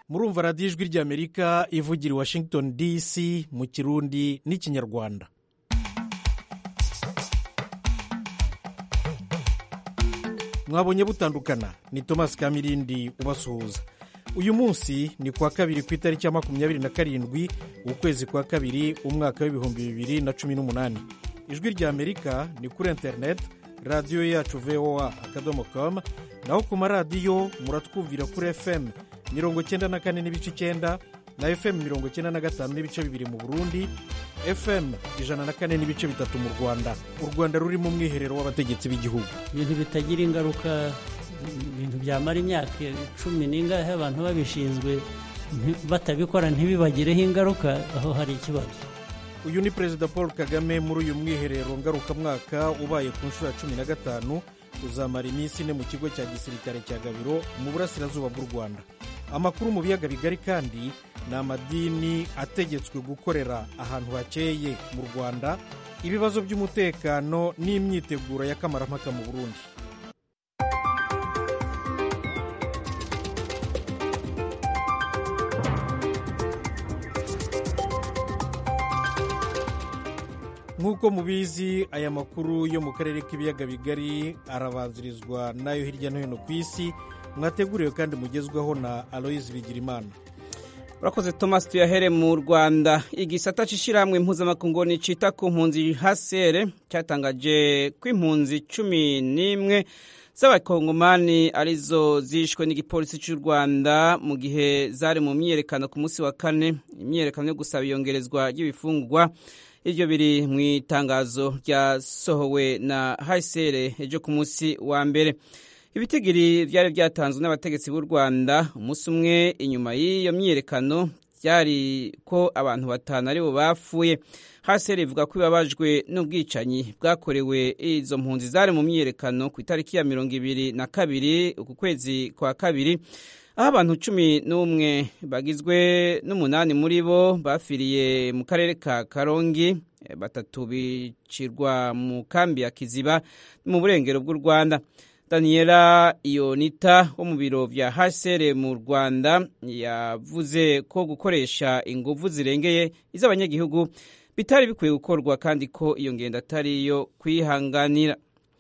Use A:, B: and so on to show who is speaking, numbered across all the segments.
A: murumva radiyo ijwi ry'amerika ivugira i washington dc mu kirundi n'ikinyarwanda mwabonye butandukana ni thomas kamirindi ubasuhuza uyu munsi ni kuwa kabiri ku itariki ya makumyabiri na karindwi ukwezi kwa kabiri umwaka w'ibihumbi bibiri na cumi n'umunani ijwi ry'amerika ni kuri interineti radiyo yacu voa akadomo komu naho ku maradiyo muratwumvira kuri fm mirongo icyenda na kane n'ibice icyenda na fm mirongo icyenda na gatanu n'ibice bibiri mu burundi fm ijana na kane n'ibice bitatu mu rwanda u rwanda rurimo umwiherero w'abategetsi b'igihugu
B: ibintu bitagira ingaruka ibintu byamara imyaka cumi n'ingahe abantu babishinzwe batabikora ntibibagireho ingaruka aho hari ikibazo
A: uyu ni perezida paul kagame muri uyu mwiherero ngarukamwaka ubaye ku nshuro ya cumi na gatanu uzamara iminsi ine mu kigo cya gisirikare cya gabiro mu burasirazuba bw'u rwanda amakuru mu biyaga bigari kandi ni amadini ategetswe gukorera ahantu hakeye mu rwanda ibibazo by'umutekano n'imyiteguro ya kamarampaka mu burundi nk'uko mubizi aya makuru yo mu karere k'ibiyaga bigari arabanzirizwa n'ayo hirya no hino ku isi mwateguriwe kandi mugezweho na aloyizi bigirimana
C: urakoze thomas tuyahere mu rwanda igisata cy'ishyirahamwe mpuzamakungu nicita ku mpunzi hasere cyatangaje ko impunzi cumi n'imwe z'abakongomani arizo zishwe n'igipolisi cy'u rwanda mu gihe zari mu myiyerekano ku munsi wa kane imyiyerekano yo gusaba iyongerezwa ry'ibifungwa ibyo biri mu itangazo ryasohowe na hasere ejo ku munsi wa mbere ibitigiri byari byatanzwe n'abategetsi b'u rwanda umunsi umwe inyuma y'iyo myiyerekano byari ko abantu batanu aribo bapfuye haseri ivuga ko ibabajwe n'ubwicanyi bwakorewe izo mpunzi zari mu myiyerekano ku itariki ya mirongo ibiri na kabiri uku kwezi kwa kabiri aho abantu cumi n'umwe bagizwe n'umunani muri bo bafiriye mu karere ka karongi batatu bicirwa mu kambi ya kiziba mu burengero bw'u rwanda daniela iyonita wo mu biro bya hasere mu rwanda yavuze ko gukoresha ingufu zirengeye iz'abanyagihugu bitari bikwiye gukorwa kandi ko iyo ngendo atari iyo kwihanganira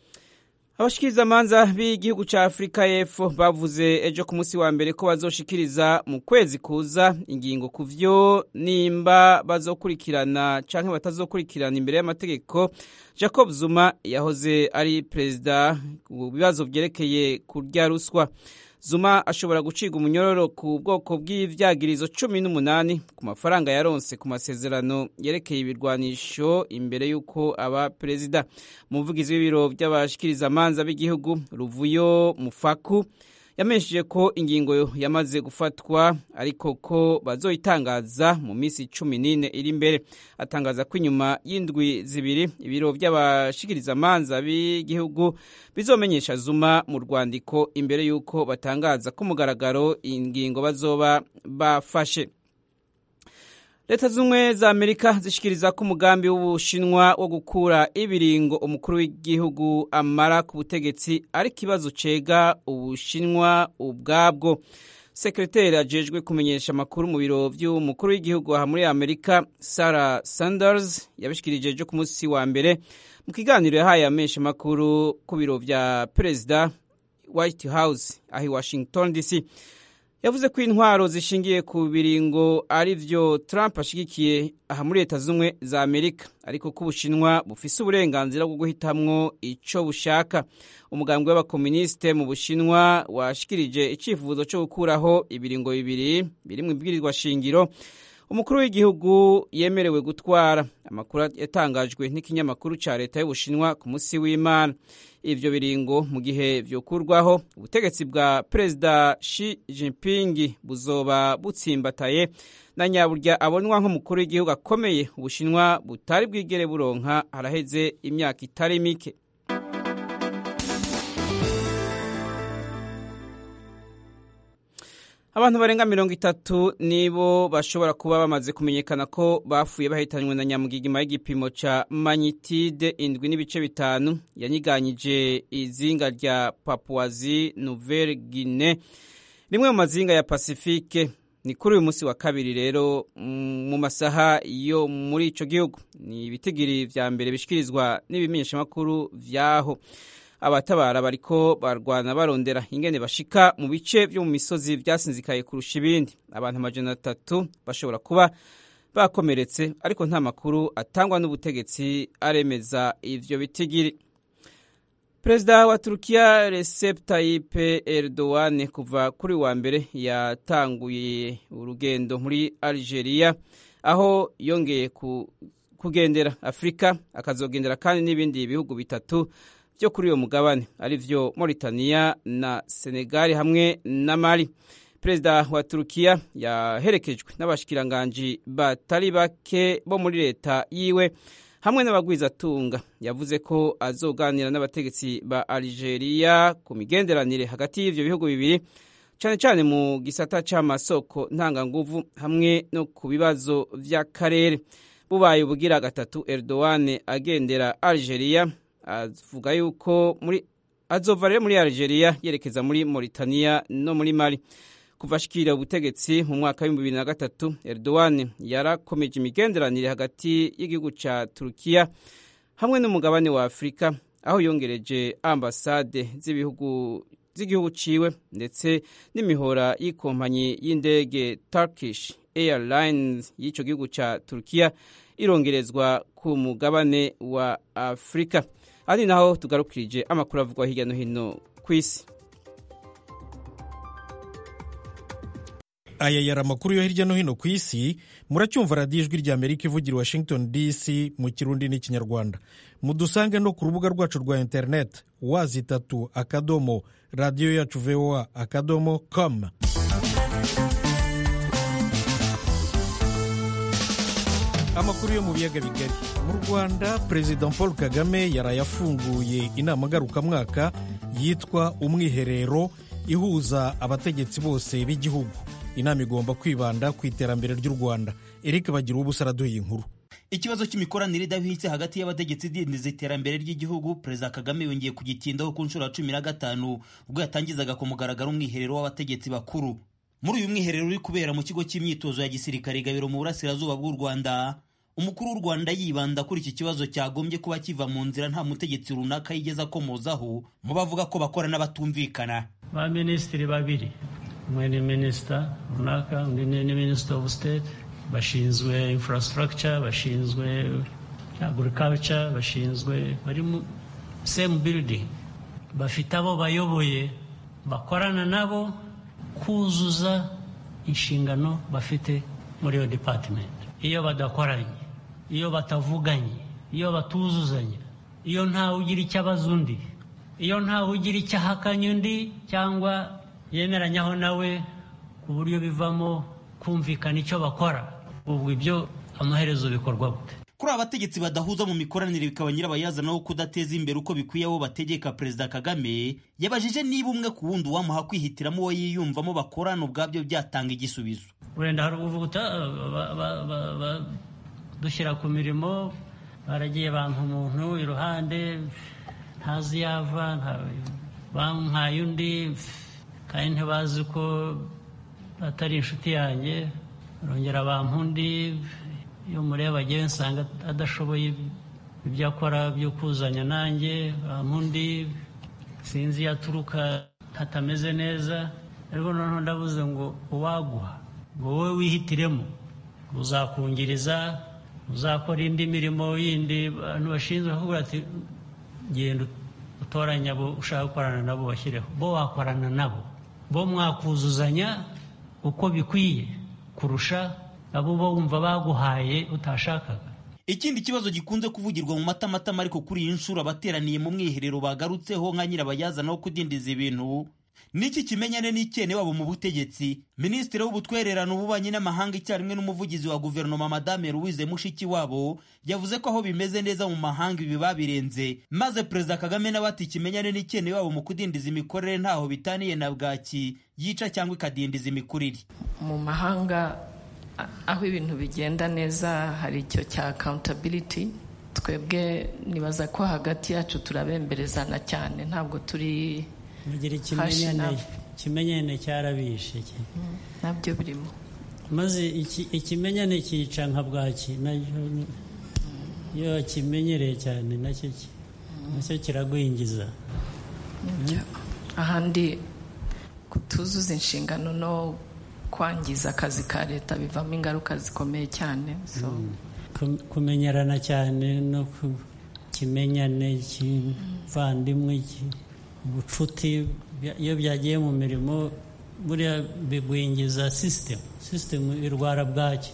C: abashikirizamanza b'igihugu cya afurika y'epfo bavuze ejo ku munsi wa mbere ko bazoshikiriza mu kwezi kuza ingingo ku byo nimba bazokurikirana cyangwa batazokurikirana imbere y'amategeko jacob zuma yahoze ari perezida mu bibazo byerekeye kurya ruswa zuma ashobora gucibwa umunyororo ku bwoko bw'ibyagirizo cumi n'umunani ku mafaranga yaronse ku masezerano yerekeye ibirwanisho imbere y'uko aba perezida umuvugizi w'ibiro by'abashikirizamanza b'igihugu ruvuyo mufaku yamenyesheje ko ingingo yamaze gufatwa ariko ko bazoyitangaza mu minsi cumi n'ine iri imbere atangaza ko inyuma y'indwi zibiri ibiro by'abashikirizamanza b'igihugu bizomenyesha zuma mu rwandiko imbere y'uko batangaza ko mugaragaro ingingo bazoba bafashe leta z'ubumwe za amerika zishikiriza ko umugambi w'ubushinwa wo gukura ibiringo umukuru w'igihugu amara ku butegetsi ari ikibazo cega ubushinwa ubwabwo sekreteri ajejwe kumenyesha amakuru mu biro by'umukuru w'igihugu aha muri amerika sarah sanders yabishikirije ejo ku munsi wa mbere mu kiganiro yahaye amesha amakuru ku biro bya perezida white house aho i washington dc yavuze ko intwaro zishingiye ku biringo ari byo Trump ashigikiye aha muri leta z'ubumwe za amerika ariko ko ubushinwa bufise uburenganzira bwo guhitamwo icyo bushaka umugambwe w'abakomunisite mu bushinwa washikirije icyifuzo cyo gukuraho ibiringo bibiri biri mu ibwirizwa shingiro umukuru w'igihugu yemerewe gutwara amakuru yatangajwe n'ikinyamakuru cya leta y'ubushinwa ku munsi w'imana ivyo biringo mu gihe vyokurwaho ubutegetsi bwa perezida Xi Jinping buzoba butsimbataye na nyaburya abonwa nk'umukuru w'igihugu akomeye ubushinwa butari bwigere buronka haraheze imyaka itari mike abantu barenga mirongo itatu nibo bashobora kuba bamaze kumenyekana ko bafuye bahitanywe na nyamugigima y'igipimo ca magnitude indwi n'ibice bitanu yanyiganyije izinga rya papuwazi nouvelle guine rimwe mu mazinga ya pasifike ni kuri uyu munsi wa kabiri rero mu masaha yo muri ico gihugu ni ibitigiri vya mbere bishikirizwa n'ibimenyeshamakuru vyaho abatabara bariko barwana barondera ingene bashika mu bice vyo mu misozi vyasinzikaye kurusha ibindi abantu amajana atatu bashobora kuba bakomeretse ariko nta makuru atangwa n'ubutegetsi aremeza ivyo bitigiri perezida wa turukiya recep tayyip erdogan kuva kuri wa mbere yatanguye urugendo muri algeria aho yongeye ku, kugendera afurika akazogendera kandi n'ibindi bihugu bitatu byo kuri uyo mugabane ari vyo mauritania na senegali hamwe na mali perezida wa turukiya yaherekejwe n'abashikiranganji batari bake bo muri leta yiwe hamwe n'abagwizatunga yavuze ko azoganira n'abategetsi ba algeria ku migenderanire hagati y'ivyo bihugu bibiri cyane cyane mu gisata c'amasoko ntanganguvu hamwe no ku bibazo vy'akarere bubaye ubugira gatatu erdogan agendera algeria avuga yuko muri azova rero muri algeria yerekeza muri mauritania no muri mali kuva ashikira ubutegetsi mu mwaka w'ibihumbi bibiri na gatatu erdogan yarakomeje imigenderanire hagati y'igihugu ca turukiya hamwe n'umugabane wa afurika aho yongereje ambasade z'ibihugu z'igihugu ciwe ndetse n'imihora y'ikompanyi y'indege turkish airlines y'ico gihugu ca turukiya irongerezwa ku mugabane wa afurika ari naho tugarukirije amakuru avugwa hirya no hino ku isi
A: aya yari amakuru yo hirya no hino ku isi muracyumva radiyo ijwi rya amerika ivugira washington dc mu kirundi n'ikinyarwanda mudusange no ku rubuga rwacu rwa interineti wazi itatu akadomo radiyo yacu voa akadomo com amakuru yo mu biyaga bigari mu rwanda perezida paul kagame yaraye afunguye inama ngarukamwaka yitwa umwiherero ihuza abategetsi bose b'igihugu inama igomba kwibanda ku iterambere ry'u rwanda eric bagira ubusa araduha inkuru
D: ikibazo cy'imikoranire idahwitse hagati y'abategetsi idindiza iterambere ry'igihugu perezida kagame yongeye kugitindaho ku nshuro ya cumi na gatanu ubwo yatangizaga ku mugaragaro umwiherero w'abategetsi bakuru muri uyu mwiherero uri kubera mu kigo cy'imyitozo ya gisirikare gabiro mu burasirazuba bw'u rwanda umukuru w'u rwanda yibanda kuri iki kibazo cyagombye kuba kiva mu nzira nta mutegetsi runaka yigeze akomozaho mu bavuga ko bakora n'abatumvikana
B: ba minisitiri babiri umwe ni minisita runaka undi ni minisita ofu siteti bashinzwe infrastructure bashinzwe agriculture bashinzwe bari mu same building bafite abo bayoboye bakorana nabo kuzuza inshingano bafite muri iyo department iyo badakoranye iyo batavuganye iyo batuzuzanya iyo ntawe ugira icyo abaza undi iyo ntawe ugira icyo ahakanya undi cyangwa yemeranyaho nawe ku buryo bivamo kumvikana icyo bakora ubwo ibyo amaherezo bikorwa gute
D: kuri aba bategetsi badahuza mu mikoranire bikaba nyirabayazana wo kudateza imbere uko bikwiye abo bategeka perezida kagame yabajije niba umwe ku wundi uwamuha kwihitiramo uwo yiyumvamo bakorana ubwabyo byatanga igisubizo
B: wenda hari uvuga dushyira ku mirimo baragiye banka umuntu iruhande ntazi yava bampaye undi kandi ntibazi ko atari inshuti yanjye barongera bampa undi iyo mureba agiye nsanga adashoboye ibyo akora byo kuzanya nanjye bampa undi sinzi iyo aturuka hatameze neza ariko noneho ndavuze ngo uwaguha ngo wowe wihitiremo uzakungiriza uzakora indi mirimo yindi abantu bashinzwe kuvuga ati genda utoranya abo ushaka gukorana nabo bashyireho bo wakorana nabo bo mwakuzuzanya uko bikwiye kurusha abo bo wumva baguhaye utashakaga
D: ikindi kibazo gikunze kuvugirwa mu matamatama ariko kuri iyi nshuro abateraniye mu mwiherero bagarutseho nka nyirabayazana wo kudindiza ibintu niki kimenyane n'icyene wabo mu butegetsi minisitiri w'ubutwererano ububanyi n'amahanga icyarimwe n'umuvugizi wa guverinoma madame louise mushikiwabo yavuze ko aho bimeze neza mu mahanga ibi babirenze maze perezida kagame nawe ati ikimenyane n'icyene wabo mu kudindiza imikorere ntaho bitaniye na bwaki yica cyangwa ikadindiza imikurire
E: mu mahanga aho ibintu bigenda neza hari icyo cya accountability twebwe nibaza ko hagati yacu turabemberezana cyane ntabwo turi
B: mugira ikimenyane ikimenyane cyarabishe
E: nabyo birimo
B: maze ikimenyane cyica nka bwaki iyo wakimenyereye cyane nacyo nacyo kiragwingiza
E: ahandi kutuzuza inshingano no kwangiza akazi ka leta bivamo ingaruka zikomeye cyane
B: kumenyerana cyane no kimenyane kivandimwe ubucuti iyo byagiye mu mirimo buriya bigwingiza sisitemu sisitemu irwara bwaki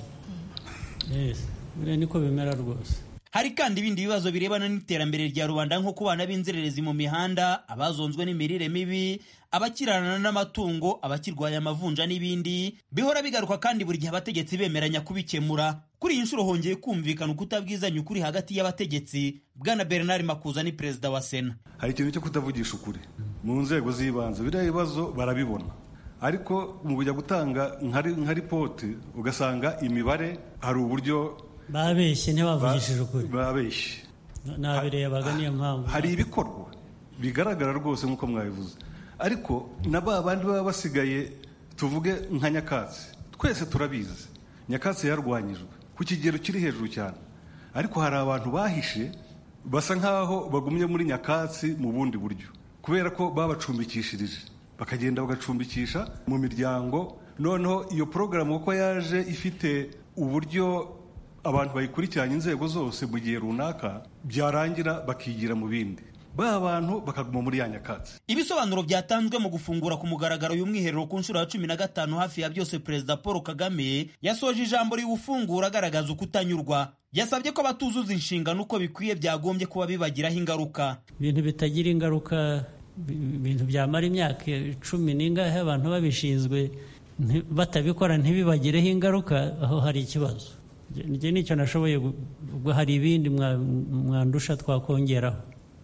B: buriya niko bimera rwose
D: hari kandi ibindi bibazo birebana n'iterambere rya rubanda nko kubana b'inzererezi mu mihanda abazonzwe n'imirire mibi abakirana n'amatungo abakirwaye amavunja n'ibindi bihora bigaruka kandi buri gihe abategetsi bemeranya kubikemura kuri iyi nshuro hongeye kumvikana ukutabwizanya ukuri hagati y'abategetsi bwana bernard makuza ni perezida wa sena
F: hari ikintu cyo kutavugisha ukuri mu nzego z'ibanze biriya bibazo barabibona ariko mu kujya gutanga nka ripoti ugasanga imibare hari uburyo
B: babeshye ntibavugishije ukuri
F: babeshye
B: nabirebaga niyo mpamvu
F: hari ibikorwa bigaragara rwose nk'uko mwabivuze ariko na ba bandi baba basigaye tuvuge nka nyakatsi twese turabizi nyakatsi yarwanyijwe ku kigero kiri hejuru cyane ariko hari abantu bahishe basa nk'aho bagumye muri nyakatsi mu bundi buryo kubera ko babacumbikishirije bakagenda bagacumbikisha mu miryango noneho iyo porogaramu uko yaje ifite uburyo abantu bayikurikiranye inzego zose mu gihe runaka byarangira bakigira mu bindi ba bantu bakaguma muri ya nyakatsi
D: ibisobanuro byatanzwe mu gufungura ku mugaragaro y'umwiherero ku nshuro ya cumi na gatanu hafi ya byose perezida paul kagame yasoje ijambo riwufungura agaragaza ukutanyurwa yasabye ko abatuzuza inshingano uko bikwiye byagombye kuba bibagiraho ingaruka
B: ibintu bitagira ingaruka ibintu byamara imyaka cumi n'ingahe abantu babishinzwe batabikora ntibibagireho ingaruka aho hari ikibazo njye nicyo nashoboye ubwo hari ibindi mwandusha twakongeraho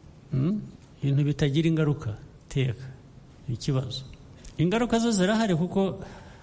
B: ibintu bitagira ingaruka teka ikibazo ingaruka zo zirahari kuko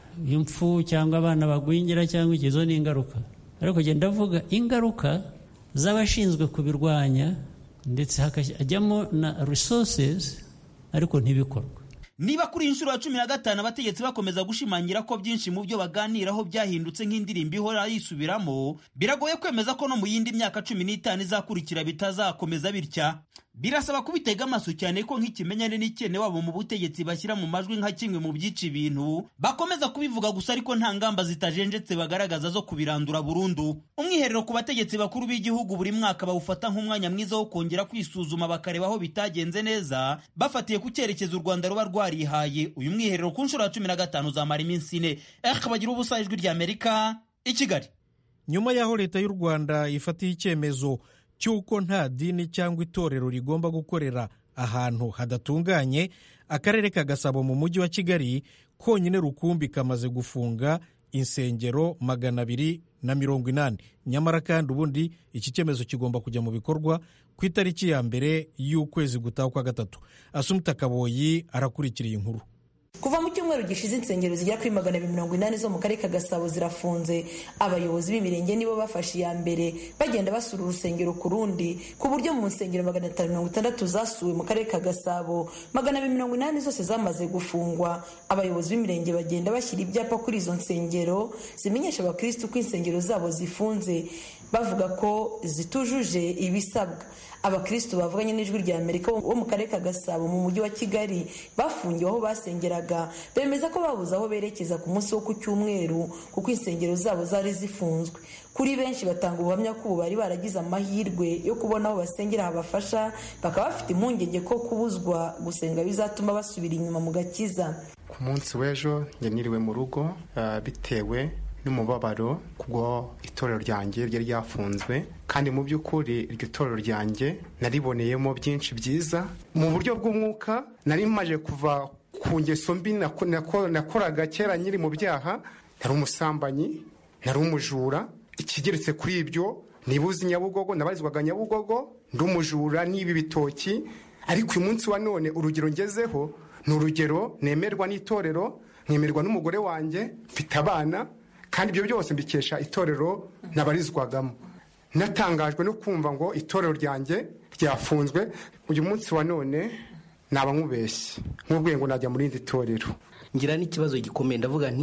B: impfu cyangwa abana bagwingira cyangwa ikizo ni ingaruka ariko genda avuga ingaruka z'abashinzwe kubirwanya ndetse hakajyamo na resources ariko ntibikorwe
D: niba kuri iyi nshuro ya cumi na gatanu abategetsi bakomeza gushimangira ko byinshi mu byo baganiraho byahindutse nk'indirimbo ihora yisubiramo biragoye kwemeza ko no mu yindi myaka cumi n'itanu izakurikira bitazakomeza bitya birasaba kubitega amaso cyane ko nk'ikimenyane n'ikene wabo mu butegetsi bashyira mu majwi nka kimwe mu byica ibintu bakomeza kubivuga gusa ariko nta ngamba zitajenjetse bagaragaza zo kubirandura burundu umwiherero ku bategetsi bakuru b'igihugu buri mwaka bawufata nk'umwanya mwiza wo kongera kwisuzuma bakareba aho bitagenze neza bafatiye ku cyerekezo u rwanda ruba rwarihaye uyu mwiherero ku nshuro ya cumi na gatanu uzamara iminsi ine bagira ubusa ijwi ry'amerika i kigali
A: nyuma y'aho leta y'u rwanda ifatiye icyemezo cy'uko nta dini cyangwa itorero rigomba gukorera ahantu hadatunganye akarere ka gasabo mu mujyi wa kigali konyine rukumbi kamaze gufunga insengero magana abiri na mirongo inani nyamara kandi ubundi iki cyemezo kigomba kujya mu bikorwa ku itariki ya mbere y'ukwezi gutaha kwa gatatu asumuta kaboyi arakurikira iyi nkuru
G: kuva mu cyumweru gishize insengero zigera kuri magana abiri mirongo inani zo mu karere ka gasabo zirafunze abayobozi b'imirenge nibo bafashe iya mbere bagenda basura urusengero ku rundi ku buryo mu nsengero magana atanu mirongo itandatu zasuwe mu karere ka gasabo magana abiri mirongo inani zose zamaze gufungwa abayobozi b'imirenge bagenda bashyira ibyapa kuri izo nsengero zimenyesha abakirisitu ko insengero zabo zifunze bavuga ko zitujuje ibisabwa abakirisitu bavuganye n'ijwi rya amerika bo mu karere ka gasabo mu mujyi wa kigali bafungiwe aho basengeraga bemeza ko babuze aho berekeza ku munsi wo ku cyumweru kuko insengero zabo zari zifunzwe kuri benshi batanga ubuhamya ko ubu bari baragize amahirwe yo kubona aho basengera habafasha bakaba bafite impungenge ko kubuzwa gusenga bizatuma basubira inyuma mu gakiza
H: ku munsi w'ejo njye niriwe mu rugo bitewe n'umubabaro kubwo itorero ryanjye ryari ryafunzwe kandi mu by'ukuri iryo torero ryanjye nariboneyemo byinshi byiza mu buryo bw'umwuka nari maje kuva ku ngeso mbi nakoraga kera nyiri mu byaha nari umusambanyi nari umujura ikigeretse kuri ibyo nibuze nyabugogo nabarizwaga nyabugogo ndi umujura n'ibi bitoki ariko uyu munsi wa none urugero ngezeho ni urugero nemerwa n'itorero nkemerwa n'umugore wanjye mfite abana kandi ibyo byose mbikesha itorero nabarizwagamo natangajwe no kumva ngo itorero ryanjye ryafunzwe uyu munsi wa none naba nkubeshye nk'ubwiye ngo najya mu rindi torero
I: ngira n'ikibazo gikomeye ndavuga nti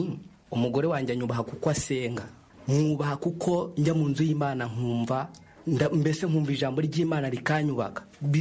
I: umugore wanjye anyubaha kuko asenga mwubaha kuko njya mu nzu y'imana nkumva mbese nkumva ijambo ry'imana rikanyubaka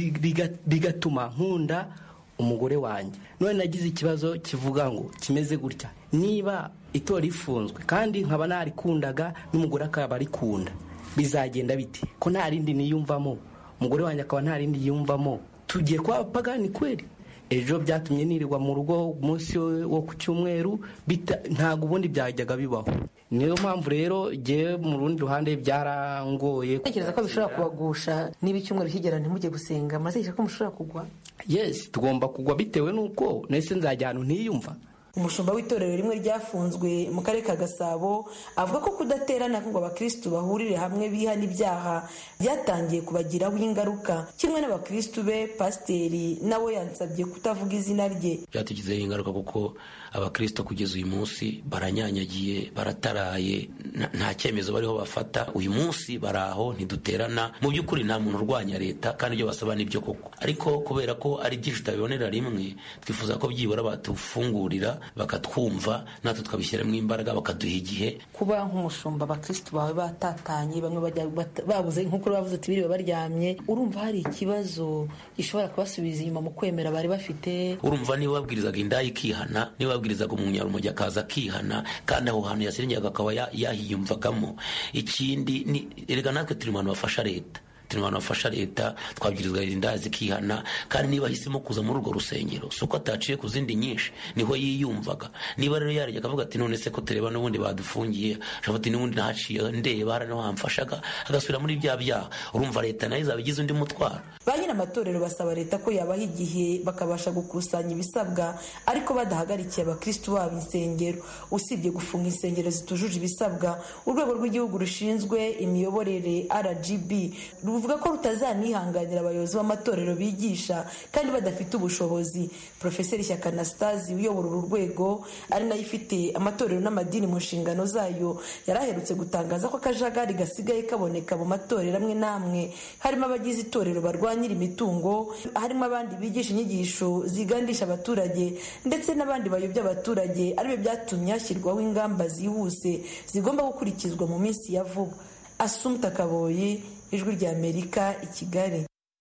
I: bigatuma nkunda umugore wanjye none nagize ikibazo kivuga ngo kimeze gutya niba itora rifunzwe kandi nkaba narikundaga n'umugore akaba arikunda bizagenda bite ko nta rindi niyumvamo umugore wanjye akaba nta rindi yiyumvamo tugiye kuba abapagani kweri ejo byatumye nirirwa mu rugo umunsi wo ku cyumweru ntabwo ubundi byajyaga bibaho niyo mpamvu rero ngewe mu rundi ruhande byarangoye
G: tekereza ko bishobora kubagusha niba icyumweru kigera ntimujye gusenga muratekereza ko mushobora kugwa
I: yesi tugomba kugwa bitewe n'uko nese nzajya ahantu ntiyumva
G: umushumba w'itorero rimwe ryafunzwe mu karere ka gasabo avuga ko kudaterana ngo abakirisitu bahurire hamwe bihana ibyaha byatangiye kubagiraho ingaruka kimwe n'abakirisitu be pasiteri nawe yansabye kutavuga izina rye
J: byatugizeho ingaruka kuko abakristo kugeza uyu munsi baranyanyagiye barataraye nta cyemezo bariho bafata uyu munsi bari aho ntiduterana mu by'ukuri nta muntu urwanya leta kandi ibyo basaba nibyo koko ariko kubera ko ari byinshi tutabibonera rimwe twifuza ko byibura batufungurira bakatwumva natwe tukabishyiramo imbaraga bakaduha igihe
G: kuba nk'umushumba abakirisitu bawe batatanye bamwe babuze nk'uko bavuze ati biriwe baryamye urumva hari ikibazo gishobora kubasubiza inyuma mu kwemera bari bafite
J: urumva niba babwirizaga indaya ikihana niba babwirizaga umunyarumogi akaza akihana kandi aho hantu yasengeraga akaba yahiyumvagamo ikindi ni erega natwe turi mu bantu bafasha leta turi mu bantu bafasha leta twabwirizwa indaya zikihana kandi niba ahisemo kuza muri urwo rusengero si uko ataciye ku zindi nyinshi niho yiyumvaga niba rero yarajya akavuga ati none se ko tureba n'ubundi badufungiye ashobora ati n'ubundi ntaciye ndeba hari wamfashaga agasubira muri bya byaha urumva leta nayo izaba igize undi mutwaro
G: ba nyir'amatorero basaba leta ko yabaha igihe bakabasha gukusanya ibisabwa ariko badahagarikiye abakirisitu babo insengero usibye gufunga insengero zitujuje ibisabwa urwego rw'igihugu rushinzwe imiyoborere rgb ruvuga ko rutazanihanganira abayobozi b'amatorero bigisha kandi badafite ubushobozi porofeseri shyaka anastasi uyobora uru rwego ari nayo ifite amatorero n'amadini mu nshingano zayo yari aherutse gutangaza ko akajagari gasigaye kaboneka mu matorero amwe n'amwe harimo abagize itorero barwanyira imitungo harimo abandi bigisha inyigisho zigandisha abaturage ndetse n'abandi bayobya abaturage aribyo byatumye hashyirwaho ingamba zihuse zigomba gukurikizwa mu minsi ya vuba asumta kaboyi ijwi rya amerika i kigali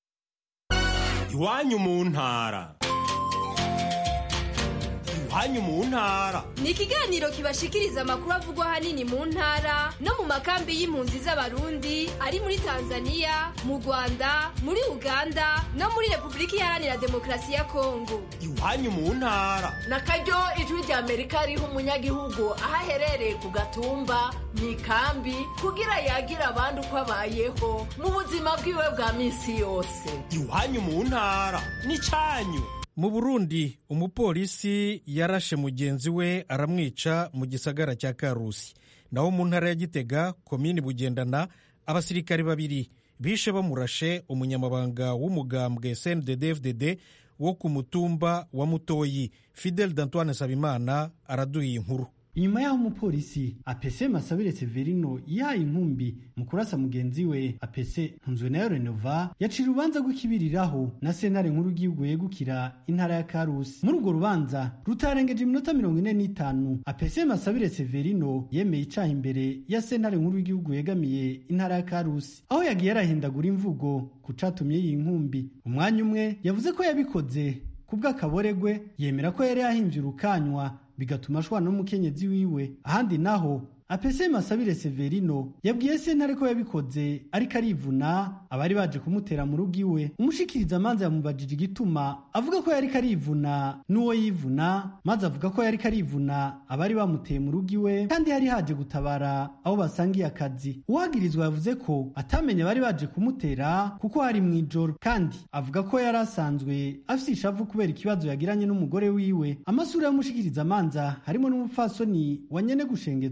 K: iwanyu mu ntara iwanyu mu ntara
L: ni ikiganiro kibashikiriza amakuru avugwa ahanini mu ntara no mu makambi y'impunzi z'abarundi ari muri tanzania mu rwanda muri uganda no muri repubulika iharanira demokarasi ya kongo
K: iwanyu mu ntara
M: na karyo ijwi rya amerika riha umunyagihugu aho aherereye ku gatumba mu ikambi kugira yagira abandi uko abayeho mu buzima bwiwe bwa minsi yose
K: iwanyu mu ntara ni cyanyu
A: mu burundi umupolisi yarashe mugenzi we aramwica mu gisagara cya karusi naho mu ntara ya gitega komini bugendana abasirikare babiri bishe bamurashe umunyamabanga w'umugambwe cndd wo ku mutumba wa mutoyi fidel d'antoine nsabimana araduha inkuru
N: inyuma y'aho umupolisi apese masabire severino yahaye inkumbi mu kurasa mugenzi we apese ntunzwe nayo renova yacira urubanza rw'ikibiriraho na sentare nkuru y'igihugu yegukira intara ya karusi muri urwo rubanza rutarengeje iminota mirongo ine n'itanu apese masabire severino yemeye icaha imbere ya sentare nkuru y'igihugu yegamiye intara ya karusi aho yagiye arahindagura imvugo ku catumye iyi nkumbi umwanya umwe yavuze ko yabikoze kubw'akaboregwe yemera ko yari yahimbye urukanywa bigatuma ashwana n'umukenyezi wiwe ahandi naho apese masabire severino yabwiye sentare ko yabikoze ariko arivuna abari baje kumutera mu rugo iwe umushikiriza amanza yamubajije igituma avuga ko yariko arivuna n'uwo yivuna maze avuga ko yariko arivuna abari bamuteye mu rugo iwe kandi yari haje gutabara aho basangiye akazi uwagirizwa yavuze ko atamenye abari baje kumutera kuko hari mu ijoro kandi avuga ko yari asanzwe afite ishavu kubera ikibazo yagiranye n'umugore wiwe amasura y'umushikiriza amanza harimo n'umupfasoni wa nyene gushengezwa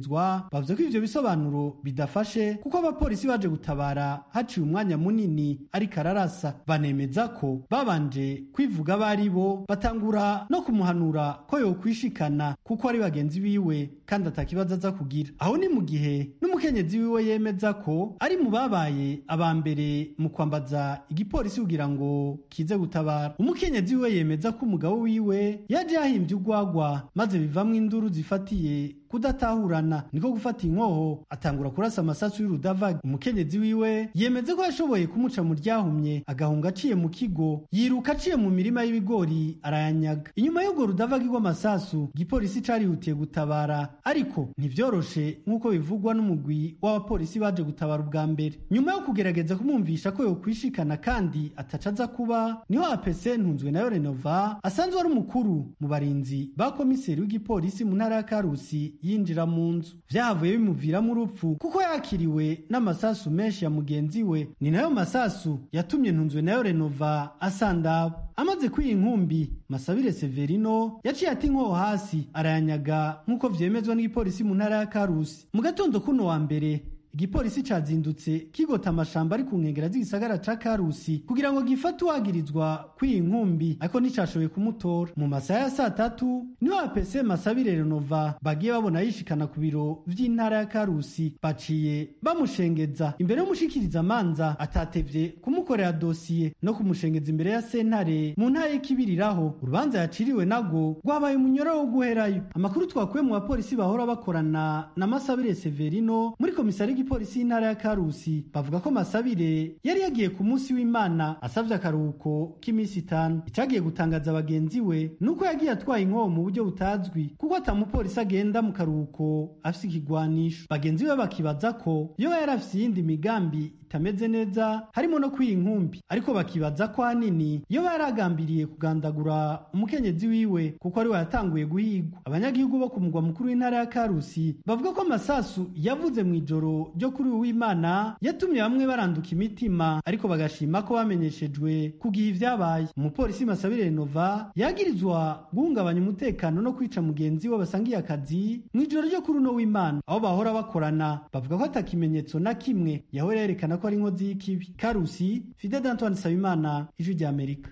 N: renova bavuze ko ivyo bisobanuro bidafashe kuko abapolisi baje gutabara haciye umwanya munini ariko ararasa banemeza ko babanje kwivuga bari bo batangura no kumuhanura ko yokwishikana kuko ari bagenzi biwe kandi atakibazo aza kugira aho ni mu gihe n'umukenyezi wiwe yemeza ko ari mu babaye aba mbere mu kwambaza igipolisi kugira ngo kize gutabara umukenyezi wiwe yemeza ko umugabo wiwe yaje yahimbye urwagwa maze bivamwo induru zifatiye kudatahurana niko gufata inkoho atangura kurasa amasasu y'urudavaga umukenyezi wiwe yemeze ko yashoboye kumuca mu ryahumye agahunga aciye mu kigo yiruka aciye mu mirima y'ibigori arayanyaga inyuma y'urwo rudavaga rw'amasasu igipolisi carihutiye gutabara ariko ntivyoroshe nk'uko bivugwa n'umugwi w'abapolisi baje gutabara ubwa mbere nyuma yo kugerageza kumwumvisha ko yokwishikana kandi ataca aza kuba niho apese ntunzwe nayo renova asanzwe ari umukuru mu barinzi ba komiseri w'igipolisi mu ntara ya karusi yinjira mu nzu vyahavuye bimuviramo urupfu kuko yakiriwe n'amasasu menshi ya mugenzi we ni nayo masasu yatumye ntunzwe nayo renova asandaba amaze kwiha inkumbi masabire severino yaciye ati inkoho hasi arayanyaga nk'uko vyemezwa n'igipolisi mu ntara ya karusi mu gatondo kuno wa mbere igipolisi cazindutse kigota amashamba ari ku nkengera z'igisagara ca karusi kugira ngo gifate uwagirizwa kw'iyi nkumbi ariko nticashoboye kumutora mu masaha ya saa tatu niho apese masabire renova bagiye babona yishikana ku biro vy'intara ya karusi baciye bamushengeza imbere y'umushikiriza amanza atatevye kumukorera dosiye no kumushengeza imbere ya sentare mu ntara y'ikibiriraho urubanza yaciriwe nago rwabaye umunyoro wo guherayo amakuru twakuye mu bapolisi bahora bakorana na masabire severino muri komisari igipolisi y'intara ya karusi bavuga ko masabire yari yagiye ku munsi w'imana asavye akaruhuko k'iminsi itanu icagiye gutangaza bagenzi we nuko yagiye atwaye inkoho mu buryo butazwi kuko atamupolisi agenda mu karuhuko afise ikigwanisho bagenzi be bakibaza ko iyo yari afise iyindi migambi itameze neza harimo no kwiha inkumbi ariko bakibaza ko hanini iyo baragambiriye kugandagura umukenyezi wiwe kuko ari we yatanguye guhigwa abanyagihugu bo ku mugwa mukuru w'intara ya karusi bavuga ko amasasu yavuze mu ijoro ryo kuri uwimana yatumye bamwe baranduka imitima ariko bagashima ko bamenyeshejwe ku gihe ivyabaye umupolisi masabire renova yagirizwa guhungabanya umutekano no kwica mugenzi we basangiye akazi mu ijoro ryo kuri uno w'imana aho bahora bakorana bavuga ko atakimenyetso na kimwe yahora yerekana ko ari inkozi y'ikibi karusi fide d'antoine nsabimana ijwi rya amerika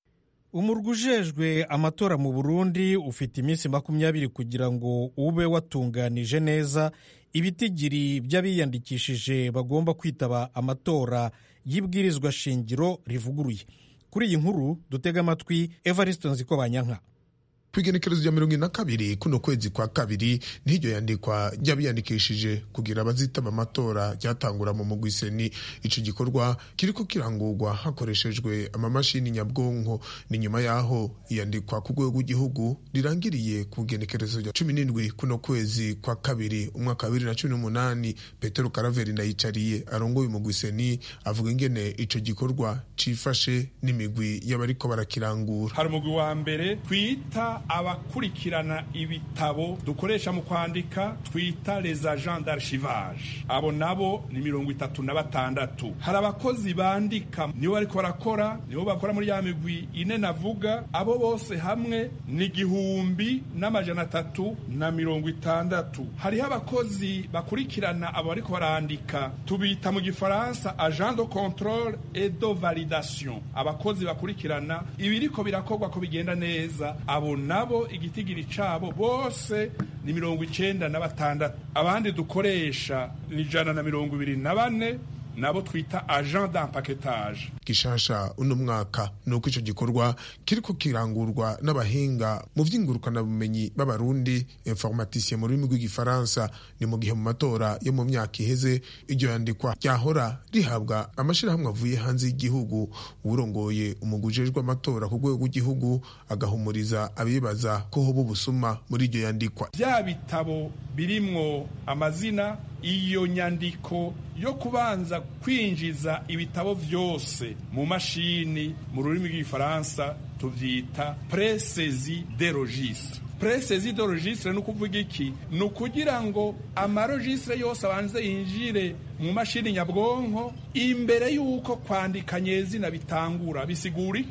A: umurwa ujejwe amatora mu burundi ufite iminsi makumyabiri kugira ngo ube watunganije neza ibitigiri by'abiyandikishije bagomba kwitaba amatora y'ibwirizwa shingiro rivuguruye kuri iyi nkuru dutega amatwi evariste nziko banyanka
O: ku igenekerezo rya mirongo ine na kabiri kuno kwezi kwa kabiri n'iryo yandikwa ry'abiyandikishije kugira abazitaba amatora ryatangura mu mugwiseni ico gikorwa kiriko kirangurwa hakoreshejwe amamashini nyabwonko ni nyuma yaho iyandikwa ku rwego rw'igihugu rirangiriye ku igenekerezo rya cumi n'indwi kuno kwezi kwa kabiri umwaka wa bibiri na cumi n'umunani petero karaveri ndayicariye arongoye umugwiseni avuga ingene ico gikorwa cifashe n'imigwi y'abariko barakirangura
P: hari umugwi wa mbere twita abakurikirana ibitabo dukoresha mu kwandika twita les agents d'archivage abo nabo ni mirongo itatu na batandatu hari abakozi bandika nibo bariko barakora nibo bakora muri ya migwi ine navuga abo bose hamwe ni igihumbi n'amajana atatu na mirongo itandatu hariho abakozi bakurikirana abo bariko barandika tubita mu gifaransa agent de controle et de validation abakozi bakurikirana ibiriko birakorwa ko bigenda neza abo nabo igitigiri cabo bose ni mirongo icenda na batandatu abandi dukoresha ni ijana na mirongo ibiri na bane nabo twita agent d'empaquetage
O: gishasha uno mwaka nuko ico gikorwa kiriko kirangurwa n'abahinga mu vy'ingurukanabumenyi b'abarundi informaticien mu rurimi rw'igifaransa ni mu gihe mu matora yo mu myaka iheze iryo yandikwa ryahora rihabwa amashirahamwe avuye hanze y'igihugu uwurongoye umugwi ujejwe amatora ku rwego rw'igihugu agahumuriza abibaza ko hoba ubusuma muri iryo yandikwa
P: vya bitabo birimwo amazina iyo nyandiko yo kubanza kwinjiza ibitabo vyose mu mashini mu rurimi rw'igifaransa tuvyita presezi de registre presezi de registre ni ukuvuga iki ni ukugira ngo amaregistre yose abanze yinjire mu mashini nyabwonko imbere y'uko kwandika nyezina bitangura bisigura iki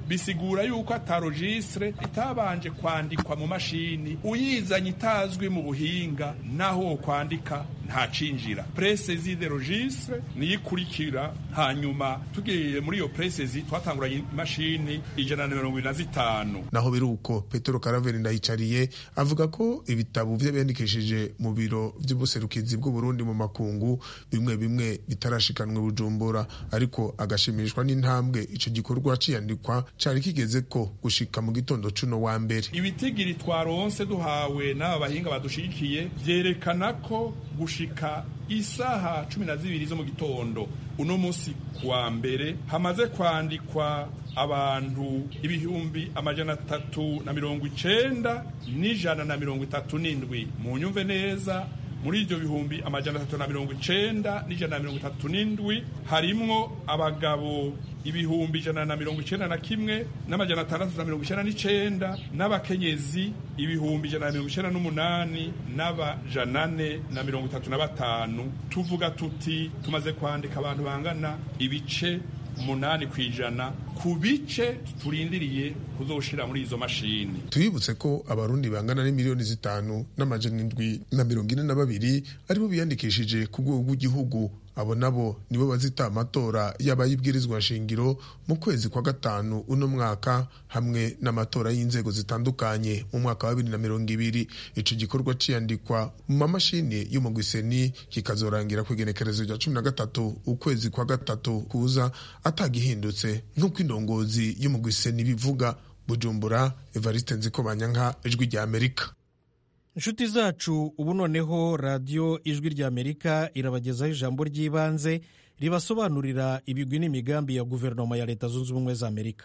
P: bisigura yuko atarojistre itabanje kwandikwa mu mashini uyizanye itazwi mu buhinga naho wo kwandika ntacinjira presezi de registre niyo ikurikira hanyuma tugiye muri iyo presezi twatanguranye imashini ijana na mirongo ibiri na zitanu
O: naho biri uko petero karaveri ndayicariye avuga ko ibitabo vy'abiyandikishije mu biro vy'ubuserukizi bw'uburundi mu makungu bimwe bimwe bitarashikanwe bujumbura ariko agashimishwa n'intambwe ico gikorwa ciyandikwa cari kigeze ko gushika mu gitondo cuno wa mbere
P: ibitigiri twaronse duhawe n'aba bahinga badushigikiye vyerekana ko gushika isaha cumi na zibiri zo mu gitondo uno munsi kuwa mbere hamaze kwandikwa abantu ibihumbi amajana atatu na mirongo icenda n'ijana na mirongo itatu n'indwi mu nyumve neza muri ibyo bihumbi amajana atatu na mirongo icenda n'ijana na mirongo itatu n'indwi harimwo abagabo ibihumbi ijana na mirongo icenda na kimwe n'amajana atandatu na mirongo icenda n'icenda n'abakenyezi ibihumbi ijana na mirongo icenda n'umunani n'abajana ane na mirongo itatu na batanu tuvuga tuti tumaze kwandika abantu bangana ibice umunani ku ijana ku bice turindiriye kuzoshira muri izo mashini
O: tubibutse ko abarundi bangana n'imiliyoni zitanu n'amajana indwi na mirongo ine na babiri aribo biyandikishije ku rwego rw'igihugu abo nabo nibo bazita amatora y'abayibwirizwa nshingiro mu kwezi kwa gatanu uno mwaka hamwe n'amatora y'inzego zitandukanye mu mwaka wa bibiri na mirongo ibiri ico gikorwa ciyandikwa mu mamashini y'umugwiseni kikazorangira ku igenekerezo rya cumi na gatatu ukwezi kwa gatatu kuza atagihindutse nk'uko indongozi y'umugwiseni bivuga bujumbura evariste nzikobanyanka ijwi rya amerika
A: inshuti zacu ubu noneho radiyo ijwi rya amerika irabagezaho ijambo ry'ibanze ribasobanurira ibigwi n'imigambi ya guverinoma ya leta zunze ubumwe za amerika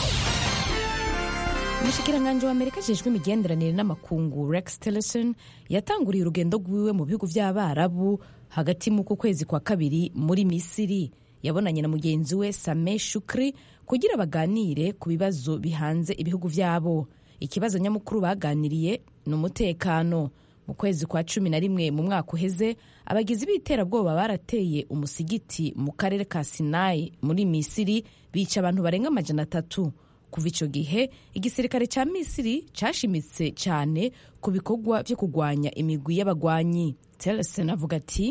Q: umushikiranganji wa amerika ajejwe imigenderanire n'amakungu rex tillerson yatanguriye urugendo rwiwe mu bihugu by'abarabu hagati mu kwezi kwa kabiri muri misiri yabonanye na mugenzi we same shukri kugira baganire ku bibazo bihanze ibihugu byabo ikibazo nyamukuru baganiriye ni umutekano mu kwezi kwa cumi na rimwe mu mwaka uheze abagizi b'iterabwoba barateye umusigiti mu karere ka sinayi muri misiri bica abantu barenga amajana atatu kuva icyo gihe igisirikare cya misiri cyashimitse cyane ku bikorwa byo kurwanya imigwi y'abagwanyi telesen avuga ati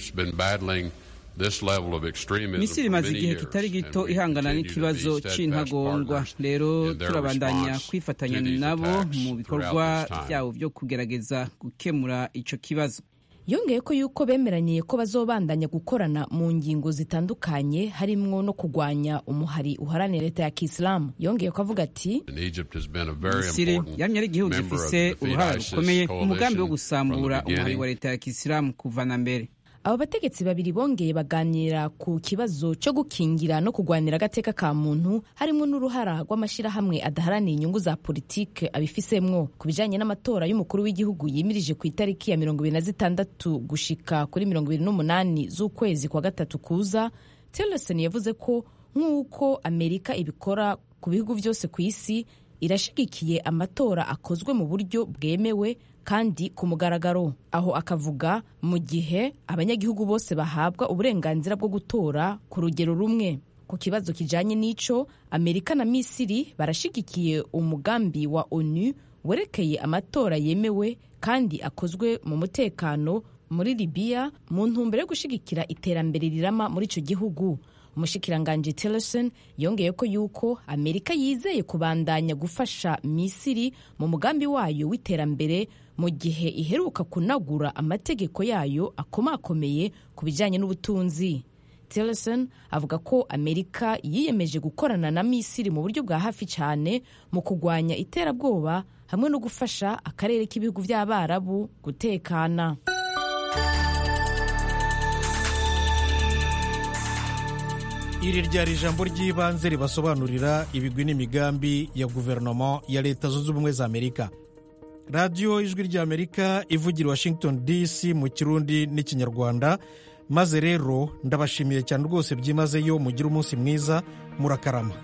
C: misiri imaze igihe kitari gito ihangana n'ikibazo c'intagondwa rero turabandanya kwifatanya nabo mu bikorwa byabo byo kugerageza gukemura ico kibazo
Q: yongeye ko yuko bemeranye ko bazobandanya gukorana mu ngingo zitandukanye harimwo no kurwanya umuhari uharanira leta ya kisilamu yongeye ko avuga ati
C: misiri yamye ari igihugu gifise uruhara rukomeye mu mugambi wo gusambura umuhari wa leta ya kisilamu kuva na mbere
Q: abo bategetsi babiri bongeye baganira ku kibazo cyo gukingira no kurwanira agateka ka muntu harimo n'uruhara rw'amashyirahamwe adaharanira inyungu za politike abifisemwo ku bijanye n'amatora y'umukuru w'igihugu yimirije ku itariki ya mirongo ibiri na zitandatu gushika kuri mirongo ibiri n'umunani z'ukwezi kwa gatatu kuza tillerson yavuze ko nk'uko amerika ibikora ku bihugu byose ku isi irashigikiye amatora akozwe mu buryo bwemewe kandi ku mugaragaro aho akavuga mu gihe abanyagihugu bose bahabwa uburenganzira bwo gutora ku rugero rumwe ku kibazo kijanye n'ico amerika na misiri barashigikiye umugambi wa onu werekeye amatora yemewe kandi akozwe mu mutekano muri libiya mu ntumbero yo gushigikira iterambere rirama muri ico gihugu umushikiranganji tillerson yongeye ko yuko amerika yizeye kubandanya gufasha misiri mu mugambi wayo w'iterambere mu gihe iheruka kunagura amategeko yayo akomakomeye ku bijyanye n'ubutunzi tillerson avuga ko amerika yiyemeje gukorana na misiri mu buryo bwa hafi cyane mu kurwanya iterabwoba hamwe no gufasha akarere k'ibihugu by'abarabu gutekana
A: iri ryari ijambo ry'ibanze ribasobanurira ibigwi n'imigambi ya guverinoma ya leta zunze ubumwe za amerika radiyo ijwi ry'amerika ivugira washington dc mu kirundi n'ikinyarwanda maze rero ndabashimiye cyane rwose byimazeyo mugire umunsi mwiza murakarama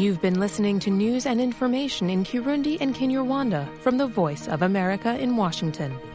R: You've been listening to news and information in Kirundi and Kinyarwanda from the Voice of America in Washington.